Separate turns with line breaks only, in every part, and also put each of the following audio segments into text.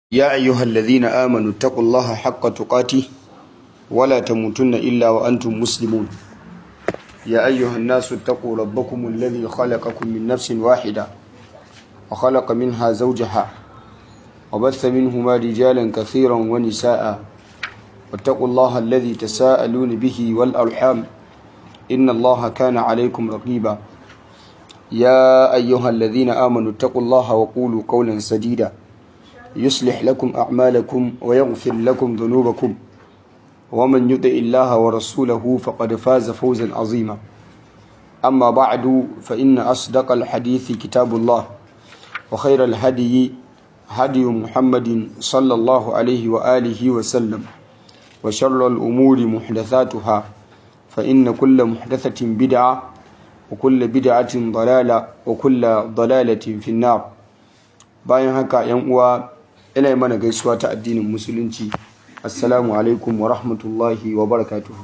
يا أيها الذين آمنوا اتقوا الله حق تقاته ولا تموتن إلا وأنتم مسلمون يا أيها الناس اتقوا ربكم الذي خلقكم من نفس واحدة وخلق منها زوجها وبث منهما رجالا كثيرا ونساء واتقوا الله الذي تساءلون به والأرحام إن الله كان عليكم رقيبا يا أيها الذين آمنوا اتقوا الله وقولوا قولا سديدا يصلح لكم أعمالكم ويغفر لكم ذنوبكم ومن يطع الله ورسوله فقد فاز فوزا عظيما أما بعد فإن أصدق الحديث كتاب الله وخير الهدي هدي محمد صلى الله عليه وآله وسلم وشر الأمور محدثاتها فإن كل محدثة بدعة وكل بدعة ضلالة وكل ضلالة في النار bayan haka yan uwa ina mana gaisuwa ta addinin musulunci assalamu alaikum wa rahmatullahi wa barakatuhu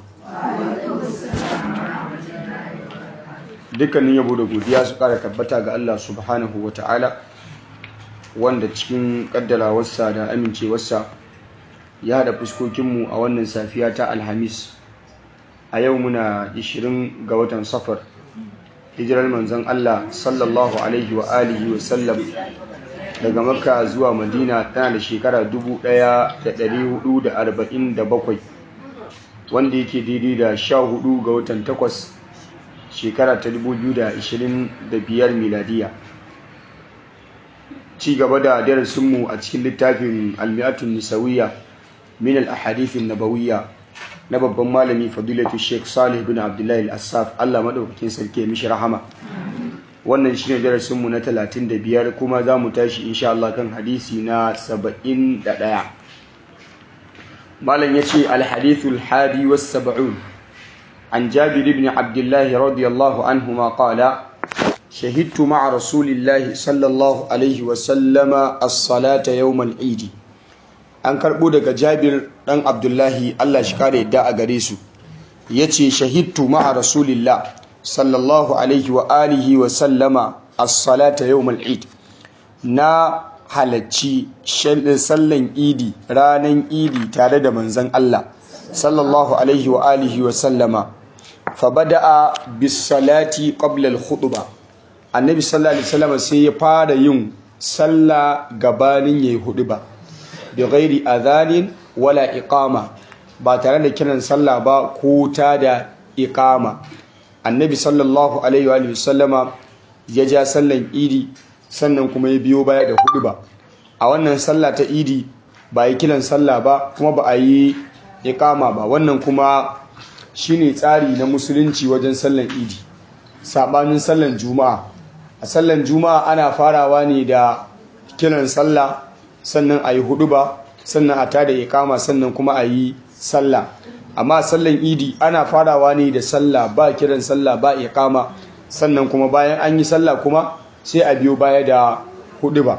dukkanin yabo da godiya su kara tabbata ga Allah subhanahu wa ta'ala wanda cikin kaddarawarsa da amincewarsa ya haɗa fuskokinmu a wannan safiya ta alhamis a yau muna 20 ga watan safar hijirar manzon Allah sallallahu alaihi wa alihi wa sallam daga makka zuwa madina tana da shekara 1447 wanda yake daidai da 14 ga watan 8 shekara ta 2025 miladiya ci gaba da darasinmu a cikin littafin almi'atun nisawiyya min al-ahadithin nabawiyya na babban malami fadilatu sheikh salih bin abdullahi al-assaf allah maɗaukakin sarki ya mishi rahama wannan shine darasinmu na 35 kuma za mu tashi insha Allah kan hadisi na 71 malam yace al-hadithul hadi was sab'un an jabir ibn abdullah radiyallahu anhuma qala شهدت مع رسول الله صلى الله عليه وسلم الصلاة يوم العيد an karɓo daga jabir ɗan abdullahi allah shi kare yadda a gare su ya ce shahidtu ma'a rasulillah sallallahu alaihi wa alihi wa sallama as-salata yawmal eid na halacci sallan idi ranan idi tare da manzon Allah sallallahu alaihi wa alihi wa sallama fa bada'a bis salati qabla al khutbah annabi sallallahu alaihi wasallam sai ya fara yin sallah gabanin yayi huduba bi ghairi adhanin wala iqama ba tare da kiran sallah ba ko ta da iqama annabi sallallahu alaihi wa sallama ya ja sallan idi sannan kuma ya biyo baya da hudu ba a wannan sallah ta idi ba yi kiran sallah ba kuma ba a yi iqama ba wannan kuma shine tsari na musulunci wajen sallan idi sabanin sallan juma'a a sallan juma'a ana farawa ne da kiran sallah sannan a yi hudu ba sannan a tada iqama sannan kuma a yi sallah amma sallan idi ana farawa ne da sallah ba kiran sallah ba iqama sannan kuma bayan an yi sallah kuma sai a biyo baya da hudu ba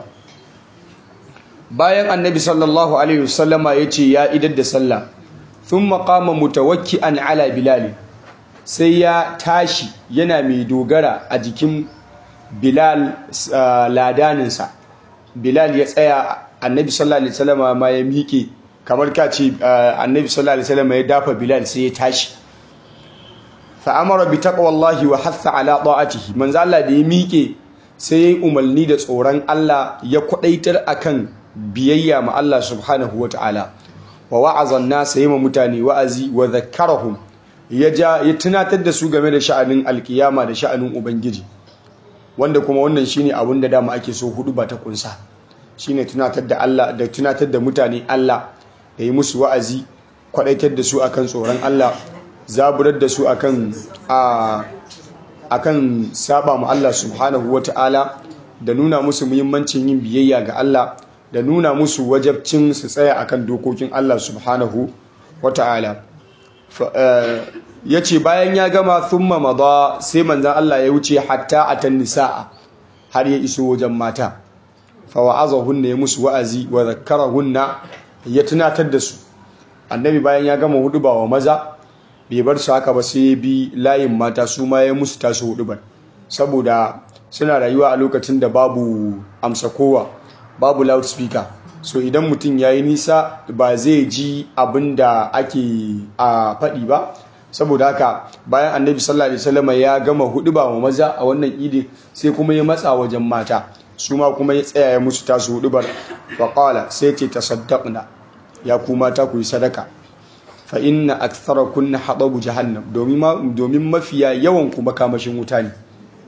bayan annabi sallallahu alaihi wasallama ya ce ya idar da sallah thumma qama mutawakki'an ala bilal sai ya tashi yana mai dogara a jikin bilal ladaninsa bilal ya tsaya annabi sallallahu alaihi wasallama ma ya miƙe kamar ka ce annabi sallallahu alaihi wasallam ya dafa bilal sai ya tashi fa amara bi taqwallahi wa hatha ala ta'atihi manzo Allah da ya miƙe sai ya umarni da tsoron Allah ya kwadaitar akan biyayya ma Allah subhanahu wataala wa wa'aza an-nas yama mutane wa'azi wa zakkarahum ya ja ya tunatar da su game da sha'anin alkiyama da sha'anin ubangiji wanda kuma wannan shine abin da dama ake so hudu ba ta kunsa shine tunatar da Allah da tunatar da mutane Allah da yi musu wa'azi kwadaitar da su akan tsoron Allah zaburar da su akan akan saba mu Allah subhanahu wata'ala da nuna musu muhimmancin yin biyayya ga Allah da nuna musu wajabcin su tsaya akan dokokin Allah subhanahu wata'ala yace bayan ya gama thumma mada sai manzon Allah ya wuce hatta atan nisaa har ya iso wajen mata fa wa'azahunna ya musu wa'azi wa zakkarahunna ya tunatar da su annabi bayan ya gama huduba wa maza bai bar su haka ba sai ya bi layin mata su ma ya musu tasu hudubar saboda suna rayuwa a lokacin da babu amsa kowa babu loudspeaker so idan mutum ya yi nisa ba zai ji abin da ake a faɗi ba saboda haka bayan annabi sallallahu alaihi wasallam ya gama hudu ba wa maza a wannan idi sai kuma ya matsa wajen mata su ma kuma ya tsaya ya musu tasu hudu bar faƙala sai ce tasaddaqna ya ku mata ku yi sadaka fa inna aktharakunna hadabu jahannam domin domin mafiya yawan ku makamashin wuta ne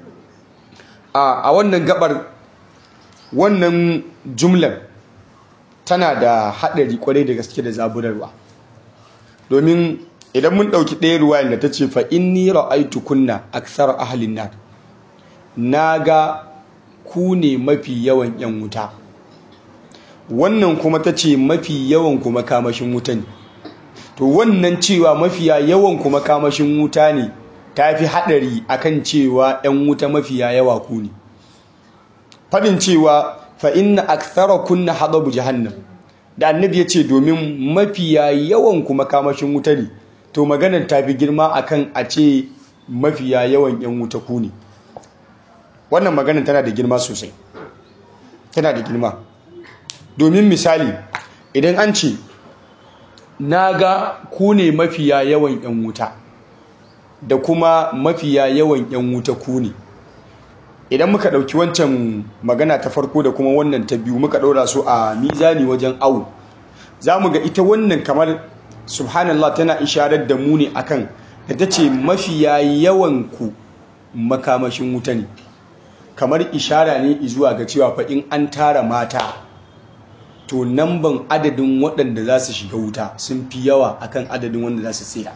a wannan gabar wannan jumlar tana da haɗari kwarai da gaske da zaburarwa domin idan mun ɗauki ɗaya ruwayan da ta ce fa inni ra'aitu kunna aksar ahalin nar na ga ku ne mafi yawan yan wuta wannan kuma ta ce mafi yawan kuma kamashin wuta ne to wannan cewa mafiya yawan kuma kamashin wuta ne ta fi haɗari akan cewa yan wuta mafiya yawa ku ne faɗin cewa fa inna akthara kunna hadabu jahannam da annabi ya ce domin mafiya yawan kuma kamashin wuta ne to maganar ta fi girma akan a ce mafiya yawan yan wuta ku ne wannan maganar tana da girma sosai tana da girma domin misali idan an ce na ga ku ne mafiya yawan yan wuta da kuma mafiya yawan yan wuta ku ne idan muka ɗauki wancan magana ta farko da kuma wannan ta biyu muka ɗora su a mizani wajen awu za mu ga ita wannan kamar subhanallah tana isharar da mu ne akan da ta ce mafiya yawan ku makamashin wuta ne kamar ishara ne zuwa ga cewa fa in an tara mata to namban adadin waɗanda za su shiga wuta sun fi yawa akan adadin wanda za su tsira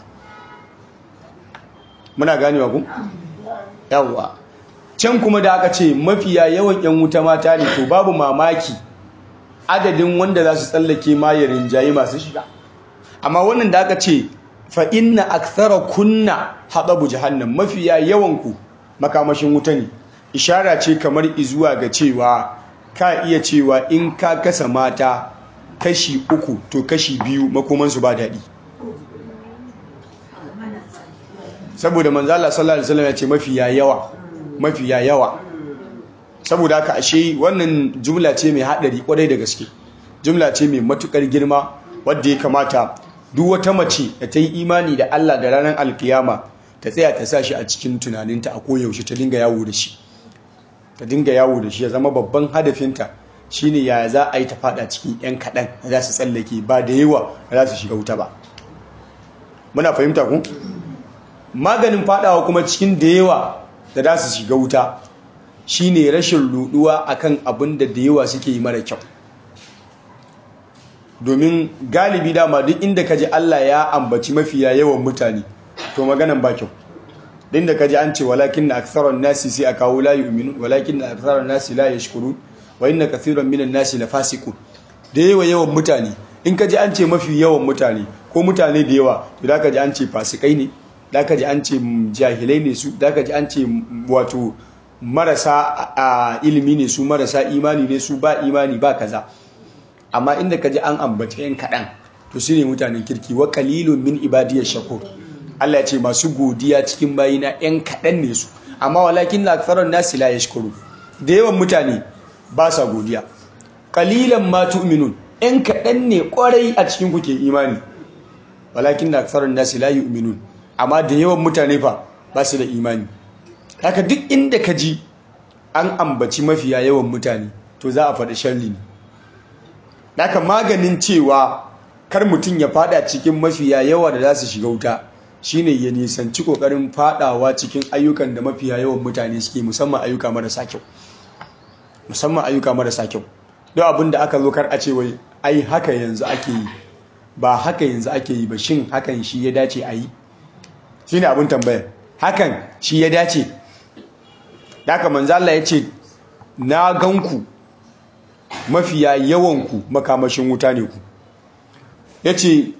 muna ganewa ku yawwa can kuma da aka ce mafiya yawan 'yan wuta mata ne to babu mamaki adadin wanda za su tsallake ma ya rinjaye masu shiga amma wannan da aka ce fa inna akthara kunna hadabu jahannam mafiya yawan ku makamashin wuta ne ishara ce kamar izuwa ga cewa ka iya cewa in ka kasa mata kashi uku to kashi biyu makomansu ba daɗi saboda manzala sallallahu alaihi wasallam ya ce mafiya yawa mafiya yawa saboda haka ashe wannan jumla ce mai haɗari kwarai da gaske jumla ce mai matukar girma wadda ya kamata duk wata mace da ta yi imani da Allah da ranar alkiyama ta tsaya ta sa shi a cikin tunaninta a koyaushe ta dinga yawo da shi ta dinga yawo da shi ya zama babban hadafinta shine yaya za a yi ta fada cikin yan kaɗan za su tsallake ba da yawa za su shiga wuta ba muna fahimta ku maganin fadawa kuma cikin da yawa da za su shiga wuta shine rashin ruduwa akan abin da da yawa suke yi mara kyau domin galibi dama duk inda kaji Allah ya ambaci mafiya yawan mutane to maganan ba kyau din da kaji an ce walakin na aktharan nasi sai a kawo la yu'minun walakin na aktharan nasi la yashkurun wa inna kathiran minan nasi la fasiqun da yawa yawan mutane in kaji an ce mafi yawan mutane ko mutane da yawa to da kaji an ce fasikai ne da kaji an ce jahilai ne su da kaji an ce wato marasa ilimi ne su marasa imani ne su ba imani ba kaza amma inda kaji an ambaci yan kaɗan to su ne mutanen kirki wa kalilun min ibadiyar shakur Allah ya ce masu godiya cikin bayina yan kaɗan ne su amma walakin na aksarar nasi la yashkuru da yawan mutane ba sa godiya kalilan ma tu'minun yan kaɗan ne kwarai a cikin kuke imani walakin na aksarar nasi la yu'minun amma da yawan mutane fa ba su da imani haka duk inda ka ji an ambaci mafiya yawan mutane to za a faɗi sharri ne haka maganin cewa kar mutum ya fada cikin mafiya yawa da za su shiga wuta shine ya nisanci kokarin fadawa cikin ayyukan da mafiya yawan mutane suke musamman ayyuka marasa kyau musamman ayyuka marasa kyau don abin da aka zo kar a ce wai ai haka yanzu ake yi ba haka yanzu ake yi ba shin hakan shi ya dace a yi shine abin tambaya hakan shi ya dace haka manzo Allah ya ce na ganku mafiya yawanku makamashin wuta ne ku ya ce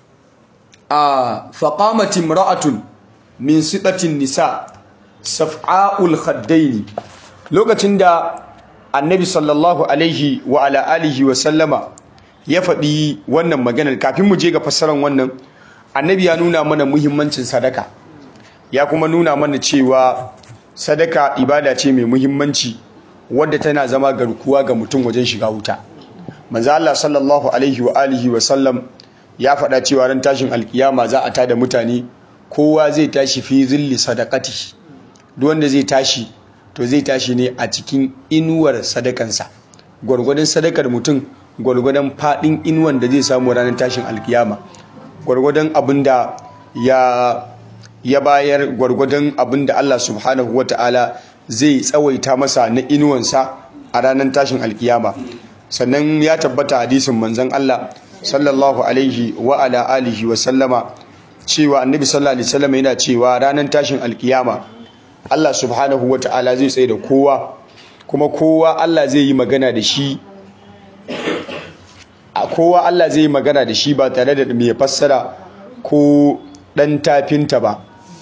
a faƙamatin ra'atun min siɗatin nisa saf'a'ul khaddaini lokacin da annabi sallallahu alaihi wa ala alihi wa sallama ya faɗi wannan maganar kafin mu je ga fassarar wannan annabi ya nuna mana muhimmancin sadaka ya kuma nuna mana cewa sadaka ibada ce mai muhimmanci wadda tana zama garkuwa ga mutum wajen shiga wuta manzo Allah sallallahu alaihi wa alihi wa sallam ya faɗa cewa ran tashin alkiyama za a tada mutane kowa zai tashi fi zilli sadaqati duk wanda zai tashi to zai tashi ne a cikin inuwar sadakansa gwargwadon sadakar mutum gwargwadon fadin inuwan da zai samu ranar tashin alkiyama gwargwadon abin da ya ya bayar gwargwadon abin da Allah subhanahu wata'ala zai tsawaita masa na inuwansa a ranar tashin alkiyama sannan ya tabbata hadisin manzon Allah sallallahu alaihi wa ala alihi wa sallama cewa annabi sallallahu alaihi wasallam yana cewa ranar tashin alkiyama Allah subhanahu wata'ala zai tsaye da kowa kuma kowa Allah zai yi magana da shi a kowa Allah zai yi magana da shi ba tare da mai fassara ko dan tafinta ba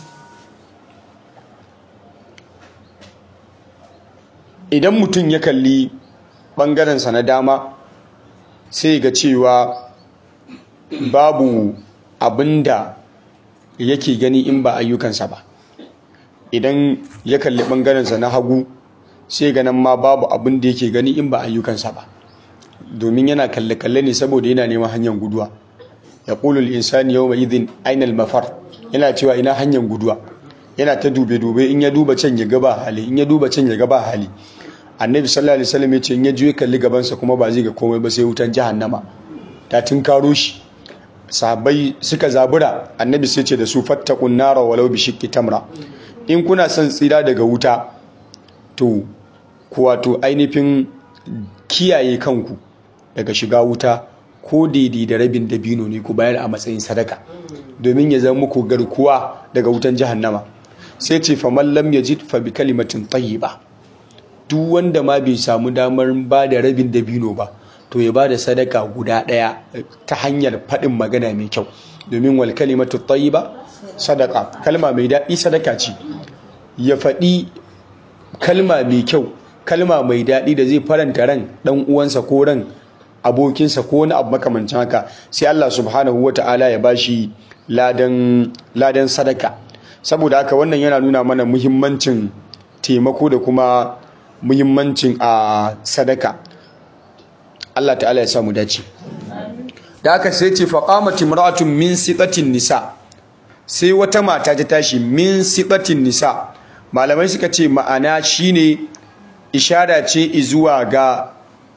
idan mutum ya kalli ɓangarensa na dama sai ga cewa babu abin da yake gani in ba ayyukansa ba idan ya kalli ɓangarensa na hagu sai ganin ma babu abin da yake gani in ba ayyukansa ba domin yana kalle-kalle ne saboda yana neman hanyar guduwa ya ƙulul insani yau mai izin ainihin mafar yana cewa ina hanyar guduwa yana ta dube-dube in ya duba can ya gaba hali in ya duba can ya gaba hali annabi sallallahu alaihi wasallam ya ce in ya juye kalli gabansa kuma ba zai ga komai ba sai wutan jahannama ta karo shi sahabbai suka zabura annabi sai ce da su fattaqun nara walau bi shiqqi tamra in kuna son tsira daga wuta to ku wato ainihin kiyaye kanku daga shiga wuta ko daidai da rabin dabino ne ku bayar a matsayin sadaka domin ya zama muku garkuwa daga wutan jahannama sai ce faman lam yajid fa bi kalimatin tayyiba duk wanda ma bai samu damar ba da rabin dabino ba to ya ba da sadaka guda ɗaya ta hanyar faɗin magana mai kyau domin wal kalimatu tayyiba sadaka kalma mai daɗi sadaka ce ya faɗi kalma mai kyau kalma mai daɗi da zai faranta ran ɗan uwansa ko ran abokinsa ko wani abu makamancin haka sai Allah subhanahu wata'ala ya bashi ladan ladan sadaka saboda haka wannan yana nuna mana muhimmancin taimako da kuma muhimmancin a sadaka Allah ta'ala ya samu dace da aka sai ce faqamat imra'atun min siqatin nisa sai wata mata ta tashi min siqatin nisa malamai suka ce ma'ana shine ishara ce zuwa ga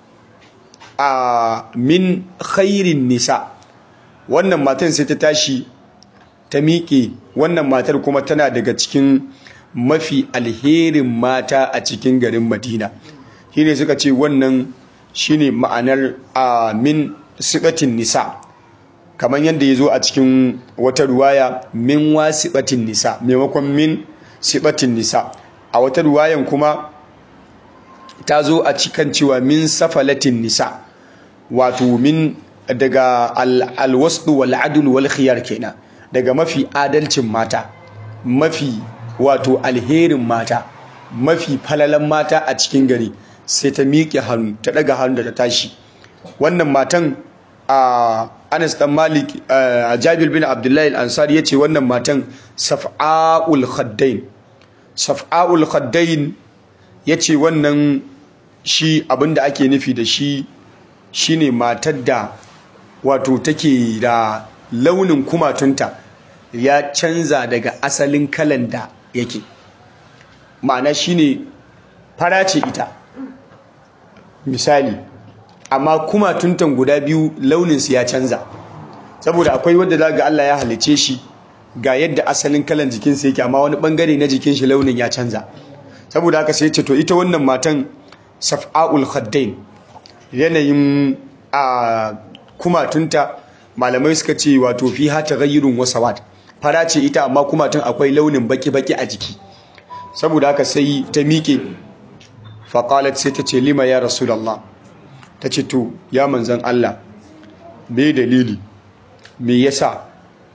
a min khairin nisa wannan matan sai ta tashi ta miƙe wannan matar kuma tana daga cikin mafi alherin mata a cikin garin madina shine suka ce wannan shine ma'anar min sibatin nisa kamar yadda ya zo a cikin wata ruwaya min wasibatin nisa maimakon min sibatin nisa a wata ruwayan kuma ta zo a cikin cewa min safalatin nisa wato min daga alwasu wal adl wal khiyar kenan daga mafi adalcin mata mafi wato alherin mata mafi falalan mata a cikin gari sai ta miƙe hannu ta ɗaga hannu da ta tashi wannan matan a Anas dan Malik a Jabir bin Abdullahi al-Ansari yace wannan matan Saf'aul Khaddain Saf'aul Khaddain yace wannan shi abinda ake nufi da shi shine matar da wato take da launin kumatunta ya canza daga asalin kalan da yake ma'ana shine fara ce ita misali amma kuma tuntan guda biyu launinsu ya canza saboda akwai wanda za ga Allah ya halice shi ga yadda asalin kalan jikinsa yake amma wani bangare na jikin shi launin ya canza saboda haka sai ce to ita wannan matan saf'aul khaddain yanayin a kumatunta malamai suka ce wato fi ha taghayyurun wa sawad fara ce ita amma kumatun akwai launin baki-baki a jiki saboda haka sai ta miƙe faƙalat sai ta ce lima ya rasulallah ta ce to ya manzan Allah me dalili me yasa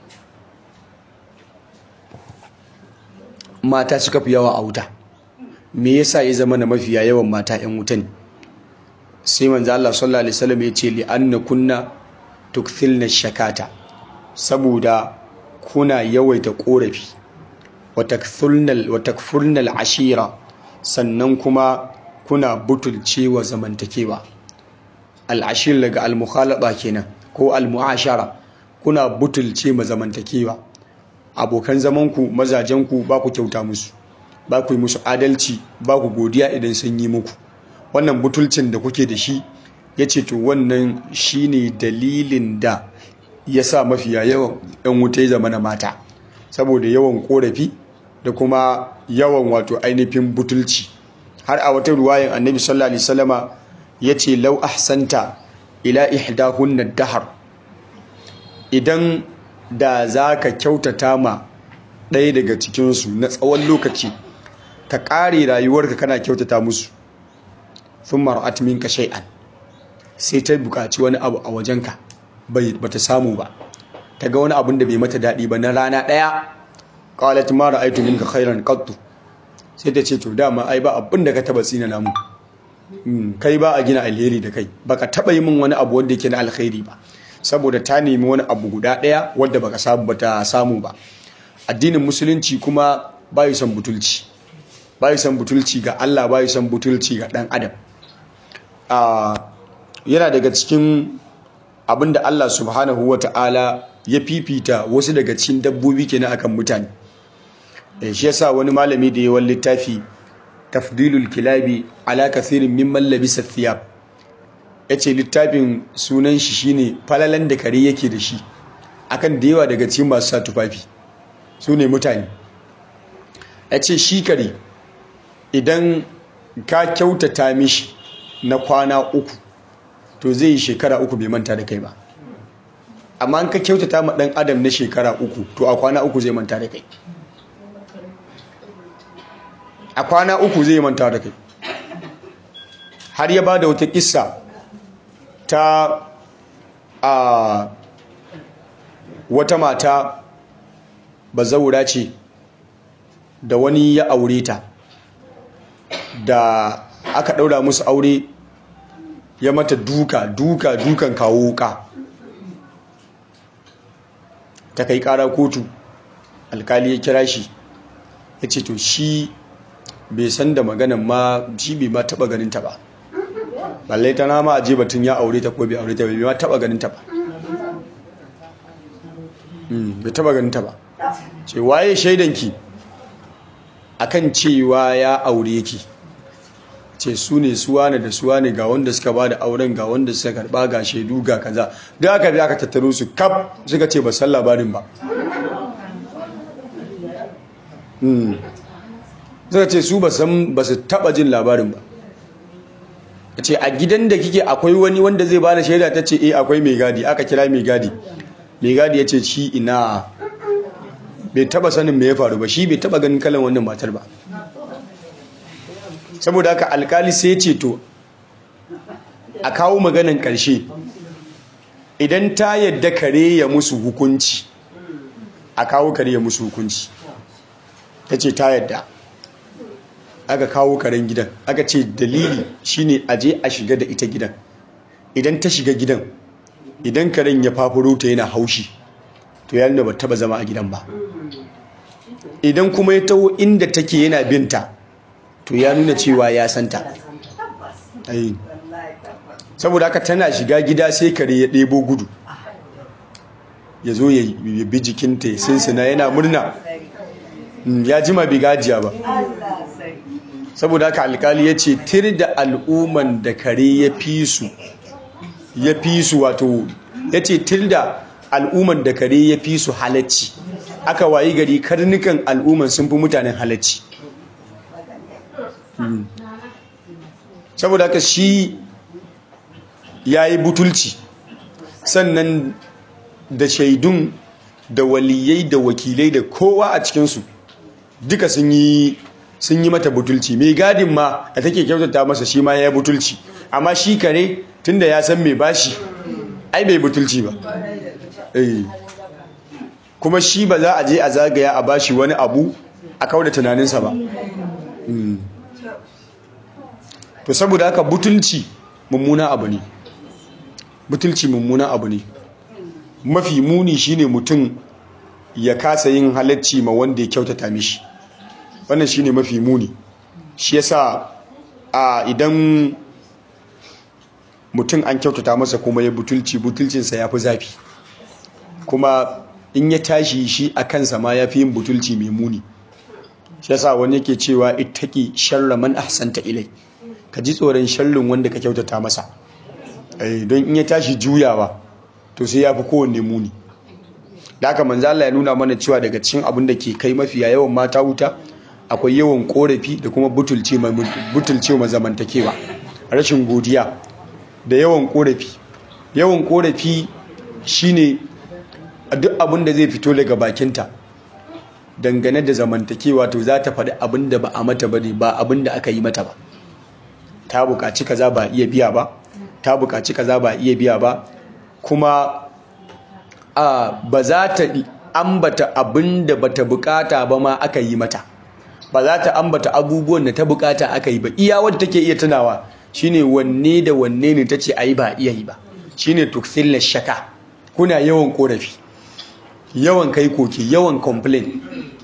mata suka fi yawa a wuta me yasa ya zama na mafiya yawan mata 'yan wuta ne sai manzan Allah sallallahu alaihi wasallam ya ce li anna kunna tukthilna shakata saboda kuna yawaita korafi wa takfurnal ashira sannan kuma kuna butulcewa zamantakewa al'ashir daga al-mukhalaba kenan ko al-mu'ashara kuna butulce mazamantakewa abokan zamanku mazajenku ba ku kyauta musu ba ku yi musu adalci ba ku godiya idan sun yi muku wannan butulcin da kuke da shi ya ce to wannan shine dalilin da ya sa mafiya yawan 'yan wuta ya zama na mata saboda yawan korafi da kuma yawan wato ainihin butulci har a wata ruwayan annabi sallallahu alaihi wasallama yace law ahsanta ila ihdahunna dahar idan da zaka kyautata ma ɗaya daga cikin su na tsawon lokaci ka ƙare rayuwarka kana kyautata musu thumma ra'at minka shay'an sai ta buƙaci wani abu a wajenka bai bata samu ba ta ga wani abun da bai mata daɗi ba na rana ɗaya qalat ma ra'aytu minka khairan qattu sai ta ce to dama ai ba abin da ka taba tsina namu kai ba a gina alheri da kai baka taba yi min wani abu wanda yake na alkhairi ba saboda ta nemi wani abu guda ɗaya wanda baka samu bata samu ba addinin musulunci kuma bayu son butulci bayu son butulci ga Allah bayu son butulci ga dan adam yana daga cikin abin da Allah subhanahu wata'ala ya fifita wasu daga cikin dabbobi kenan akan mutane shi yasa wani malami da yawan littafi tafdilul kilabi ala kathirin mimman labisa thiyab yace littafin sunan shi shine falalan da kare yake da shi akan da yawa daga cikin masu sa tufafi su ne mutane yace shi kare idan ka kyautata mishi na kwana uku to zai yi shekara uku bai manta da kai ba amma an ka kyautata ma dan adam na shekara uku to a kwana uku zai manta da kai a kwana uku zai manta da kai har ya ba da wata kissa ta a wata mata bazaura ce da wani ya aure ta da aka ɗaura musu aure ya mata duka duka dukan kawo wuka ta kai ƙara kotu alkali ya kira shi ya ce to shi bai san da maganan ma shi bai ma taba ganin ta ba balle ta nama aje batun ya aure ta ko bai aure ta bai ma taba ganin ta ba bai taba ganin ta ba ce waye shaidanki akan cewa ya aure ki ce su ne suwa ne da suwa ne ga wanda suka ba da auren ga wanda suka karba ga shaidu ga kaza da aka bi aka tattaro su kaf suka ce ba san labarin ba suka ce su ba su taba jin labarin ba ce a gidan da kike akwai wani wanda zai bada shaida ta ce eh akwai mai gadi aka kira mai gadi mai gadi ya ce shi ina bai taba sanin me ya faru ba shi bai taba ganin kalan wannan matar ba saboda haka alkali sai ce to a kawo maganan karshe idan ta yadda kare ya musu hukunci a kawo kare ya musu hukunci ta ce ta yadda aka kawo karen gidan aka ce dalili shine aje a shiga da ita gidan idan ta shiga gidan idan karen ya fafuro ta yana haushi to ya nuna ba taba zama a gidan ba idan kuma ya taho inda take yana binta to ya nuna cewa ya santa saboda haka tana shiga gida sai kare ya ɗebo gudu ya zo ya bi jikinta ya sinsina yana murna ya jima bai gajiya ba saboda haka alkali ya ce tir da al'umman da kare ya fi su ya fi su wato ya ce tir da al'umman da kare ya fi su halacci aka wayi gari karnukan al'umman sun fi mutanen halacci saboda haka shi ya yi butulci sannan da shaidun da waliyai da wakilai da kowa a cikinsu duka sun yi sun yi mata butulci mai gadin ma da take kyautata masa shi ma ya yi butulci amma shi kare tunda ya san mai bashi ai bai butulci ba kuma shi ba za a je a zagaya a bashi wani abu a kauda tunaninsa ba to saboda haka butulci mummuna abu ne butulci mummuna abu ne mafi muni shine mutum ya kasa yin halacci ma wanda ya kyautata mishi wannan shine mafi muni shi yasa a idan mutum an kyautata masa kuma ya butulci butulcinsa ya fi zafi kuma in ya tashi shi a kansa ma ya fi yin butulci mai muni shi yasa wani yake cewa ittaki sharra man ahsanta ilai ka ji tsoron sharrin wanda ka kyautata masa don in ya tashi juyawa to sai ya fi kowanne muni da haka manzo Allah ya nuna mana cewa daga cikin abin da ke kai mafiya yawan mata wuta akwai yawan korafi da kuma butulce butulce ma zamantakewa rashin godiya da yawan korafi yawan korafi shine duk abin da zai fito daga bakinta dangane da zamantakewa to za ta faɗi abin da ba a mata ba ne ba abin da aka yi mata ba ta buƙaci kaza ba iya biya ba ta buƙaci kaza ba iya biya ba kuma a ba za ta ambata abin da bata buƙata ba ma aka yi mata ba za ta ambata abubuwan da ta buƙata aka yi ba iya wadda take iya tunawa shine wanne da wanne ne tace ayi ba iya yi ba shine tukthil shaka kuna yawan korafi yawan kai koke yawan complain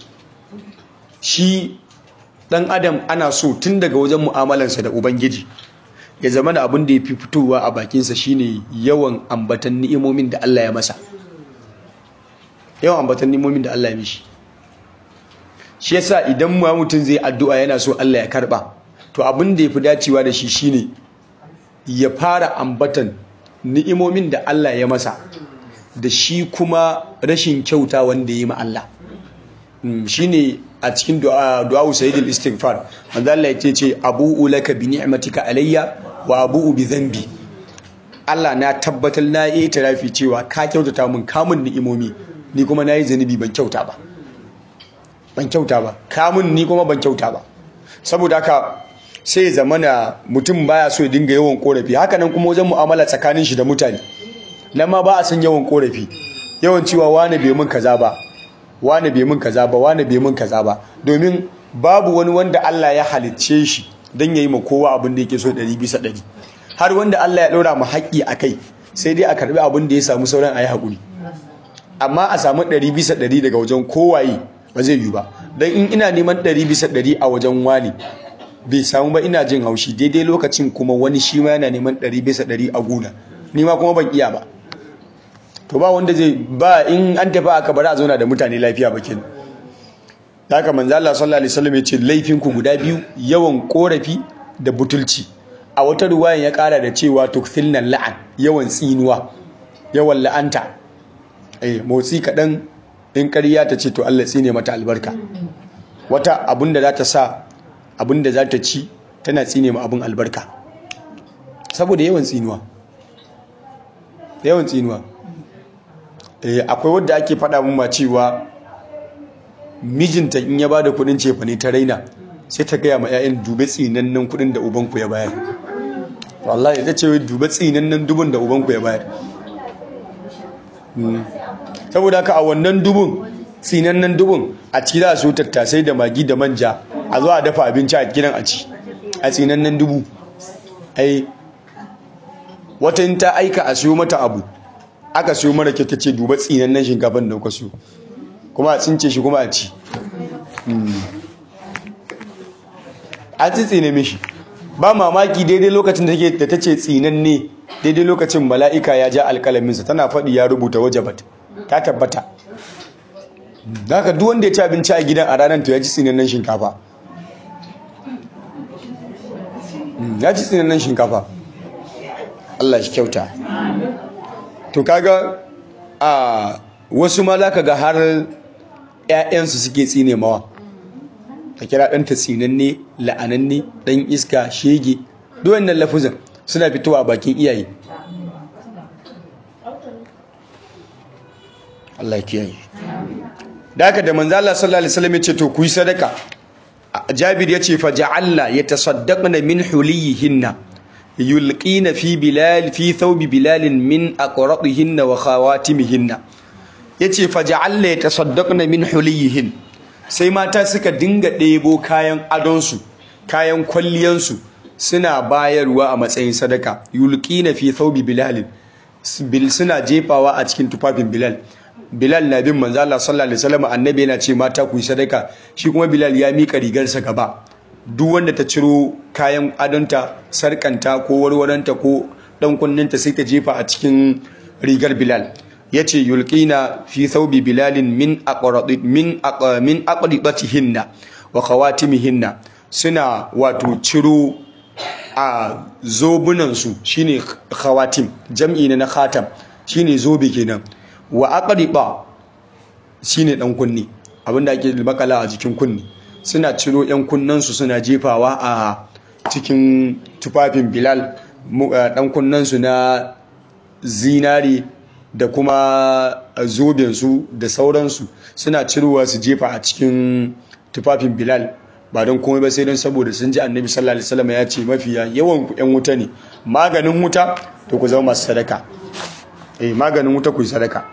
shi dan adam ana so tun daga wajen mu'amalarsa da ubangiji ya zama da abin da ya fi fitowa a bakinsa shine yawan ambatan ni'imomin da Allah ya masa yawan ambatan ni'imomin da Allah ya mishi shi yasa idan ma mutum zai addu'a yana so Allah ya karba to abin da ya fi dacewa da shi shine ya fara ambatan ni'imomin da Allah ya masa da shi kuma rashin kyauta wanda ya yi ma Allah shine a cikin du'a du'a sayyidul istighfar manzo Allah ya ce abu'u laka bi ni'matika alayya wa abu'u bi dhanbi Allah na tabbatar na yi tarafi cewa ka kyautata mun kamun ni'imomi ni kuma nayi zanubi ban kyauta ba ban kyauta ba kamun ni kuma ban kyauta ba saboda haka sai zamana mutum baya so ya dinga yawan korafi haka nan kuma wajen mu'amala tsakanin shi da mutane nan ma ba a san yawan korafi yawan cewa wani bai mun kaza ba wani bai mun kaza ba wani bai mun kaza ba domin babu wani wanda Allah ya halicce shi don yayi ma kowa abin da yake so 100 bisa 100 har wanda Allah ya ɗora mu haƙƙi a kai sai dai a karbi abin da ya samu sauran a yi haƙuri amma a samu 100 bisa 100 daga wajen kowaye ba zai yi ba don in ina neman 100 bisa 100 a wajen wani bai samu ba ina jin haushi daidai lokacin kuma wani shi ma yana neman 100 bisa 100 a gona ni ma kuma ban iya ba to ba wanda zai ba in an tafi aka bari a zauna da mutane lafiya ba kenan haka manzo Allah sallallahu alaihi wasallam ya ce laifin ku guda biyu yawan korafi da butulci a wata ruwayan ya kara da cewa tukthilna la'an yawan tsinuwa yawan la'anta eh motsi kadan in ƙarya ta ce to Allah tsine mata albarka wata abinda za ta sa abinda za ta ci tana tsine ma abin albarka saboda yawan tsinuwa yawan tsinuwa akwai wadda ake faɗa mun ma cewa mijinta in ya bada kudin cefa ne ta raina sai ta gaya ma 'ya'yan dube tsinannen kudin da ubanku ya bayar wallahi ta ce dube tsinannen dubun da ubanku ya bayar saboda haka a wannan dubun tsinannen dubun a ciki za su tattasai da magi da manja a zo a dafa abinci a gidan a ci a tsinannen dubu ai wata ta aika a siyo mata abu aka siyo mara kyau ta ce duba tsinannen shinkafan da kuka siyo kuma a tsince shi kuma a ci an tsitsine mishi ba mamaki daidai lokacin da ta ce tsinanne daidai lokacin mala'ika ya ja alkalaminsa tana faɗi ya rubuta wajabat ta tabbata da haka duk wanda ya ci abinci a gidan a ranar to ya ci tsinannen shinkafa ya ci tsinannen shinkafa Allah shi kyauta to kaga a wasu ma za ka ga har 'ya'yansu suke tsine mawa ka kira ɗanta tsinanne la'ananne ɗan iska shege duwannan lafuzan suna fitowa a bakin iyaye Allah kiyaye da haka da manzo Allah sallallahu alaihi wasallam ya ce to ku yi sadaka Jabir ya ce fa ja'alna yatasaddaqna min huliyihinna yulqina fi bilal fi thawbi bilal min aqratihinna wa khawatimihinna yace fa ja'alna yatasaddaqna min huliyihin sai mata suka dinga ɗebo kayan adonsu kayan kwalliyansu suna bayarwa a matsayin sadaka yulqina fi thawbi bilal bil suna jefawa a cikin tufafin bilal bilal na bin manzo Allah sallallahu alaihi wasallam annabi yana ce mata ku yi sadaka shi kuma bilal ya mika rigarsa gaba duk wanda ta ciro kayan adonta sarkanta ko warwaranta ko dan kunninta sai ta jefa a cikin rigar bilal yace yulqina fi thawbi bilalin min aqradi min min aqribatihinna wa khawatimihinna suna wato ciro a zobunansu shine khawatim jam'i ne na khatam shine zobe kenan wa aqriba shine dan kunni abinda ake makala a jikin kunni suna ciro yan kunnansu suna jefawa a cikin tufafin bilal dan kunnansu na zinari da kuma zobensu da sauransu suna cirowa su jefa a cikin tufafin bilal ba don komai ba sai don saboda sun ji annabi sallallahu alaihi wasallam ya ce mafiya yawan ku yan wuta ne maganin wuta to ku zama masu sadaka eh maganin wuta ku yi sadaka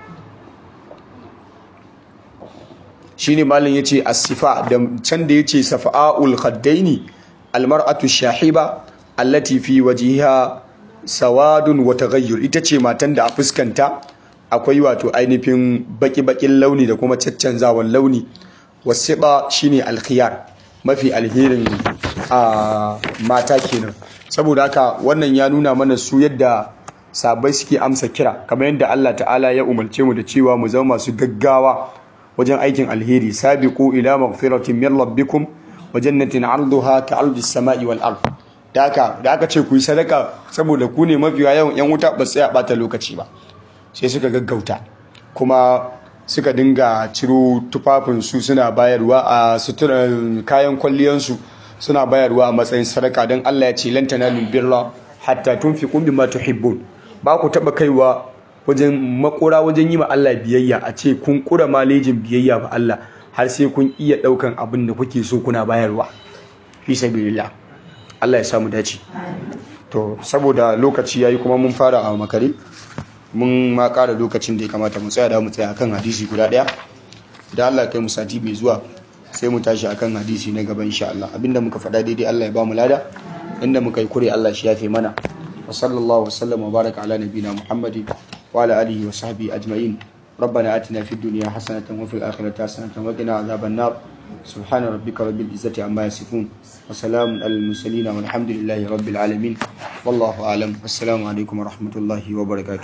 shine malin yace as-sifa da can da yace safa'ul khaddaini almar'atu shahiba allati fi wajhiha sawadun wa taghayyur ita ce matan da a fuskanta akwai wato ainihin baki-bakin launi da kuma caccanzawan launi wasiba shine alkhiyar mafi alherin a mata kenan saboda haka wannan ya nuna mana su yadda sabai suke amsa kira kamar yadda Allah ta'ala ya umarce mu da cewa mu zama masu gaggawa wajen aikin alheri sabiqu ila maghfiratin min rabbikum wa jannatin 'arduha ka'ardis sama'i wal ard da haka da aka ce ku yi sadaka saboda ku ne mafiya yawan yan wuta ba sai a bata lokaci ba sai suka gaggauta kuma suka dinga ciro tufafinsu suna bayarwa a suturan kayan kwalliyansu suna bayarwa a matsayin sadaka don Allah ya ce lan tanalul birra hatta tunfiqu mimma tuhibbun ba ku taba kaiwa wajen makura wajen yi ma Allah biyayya a ce kun kura malejin biyayya ba Allah har sai kun iya daukan abin da kuke so kuna bayarwa fi sabilillah Allah ya samu dace to saboda lokaci yayi kuma mun fara a makare mun ma ƙara lokacin da ya kamata mu tsaya da mu tsaya akan hadisi guda ɗaya da Allah kai mu sati mai zuwa sai mu tashi akan hadisi na gaba insha Allah abinda muka faɗa daidai Allah ya ba mu lada inda muka yi kure Allah shi yafe mana wa sallallahu wasallam wa baraka ala nabina Muhammadin wa ala alihi wa sahbihi ajma'in ربنا آتنا في الدنيا حسنة وفي الآخرة حسنة وقنا عذاب النار سبحان ربك رب العزة عما يصفون وسلام على المرسلين والحمد لله رب العالمين والله أعلم والسلام عليكم ورحمة الله وبركاته